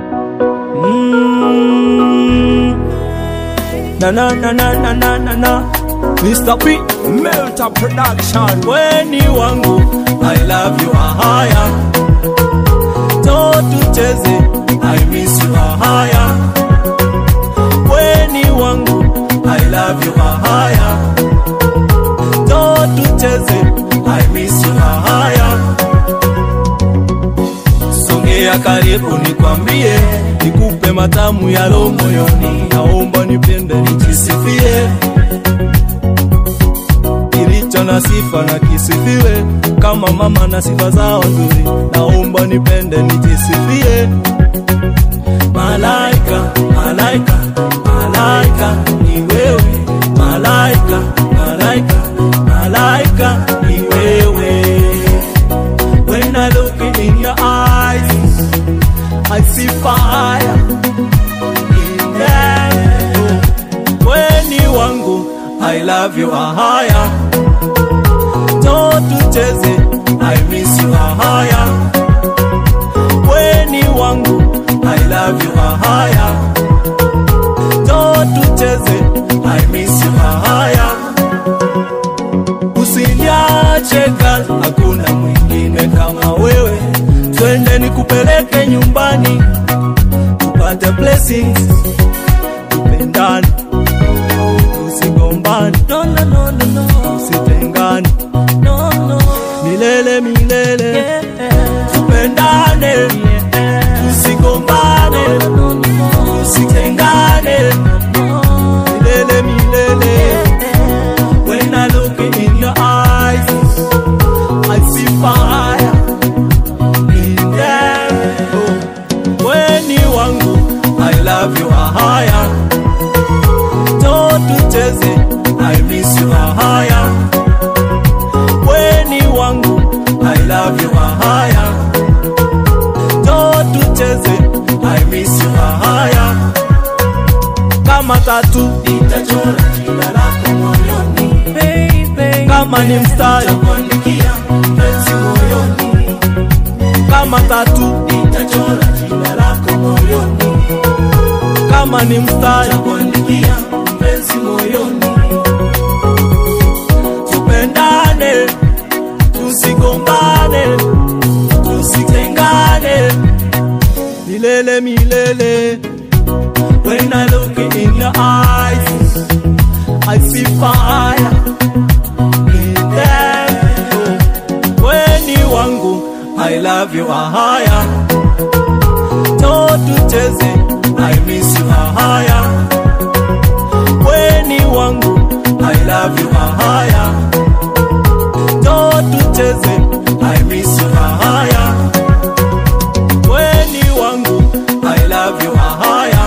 Mm. Na na na na na na na na Mr. P Melta Production Weni wangu I love you ahaya To tucheze I miss you ahaya Weni wangu I love you ahaya To tucheze I miss you ahaya Songea karibu nikwambie, nikupe matamu ya roho moyoni, naomba nipende nijisifie, kilicho na sifa na kisifiwe, kama mama na sifa zao nzuri, naomba nipende nijisifie. Malaika, malaika, malaika ni wewe, malaika, malaika, malaika ni wewe. When I look in your eyes, I see fire in them. Weni wangu, I love you ahaya. To tucheze, I miss you ahaya. Weni wangu, I love you ahaya. To tucheze, I miss you ahaya. Usiniache gal, hakuna mwingine kama wewe. Twende nikupeleke nyumbani, tupate blessings, tupendane, tusigombane, no, no, no, no, no. tusitengane no, no. milele milele, tupendane, tusigombane, tusitengane milele milele. When I look in your eyes, I see fire in them. Oh, weni wangu, I love you ahaya. To tucheze, I miss you ahaya. Weni wangu, I love you ahaya. To tucheze, I miss you ahaya. Kama tatu Nitachora jina lako moyoni, baby. Kama ni mstari nitakuandikia mpenzi moyoni, kama tatu nitachora jina lako moyoni, kama ni mstari nitakuandikia mpenzi moyoni, tupendane, tusigombane, tusitengane milele milele. When I look in your eyes, I see fire in them. Oh, weni wangu, I love you ahaya. To tucheze, I miss you ahaya. Weni wangu, I love you ahaya. To tucheze, I miss you ahaya. Weni wangu, I love you ahaya.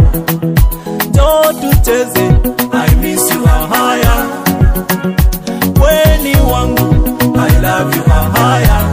To tucheze, I miss you ahaya. Weni wangu, I love you ahaya.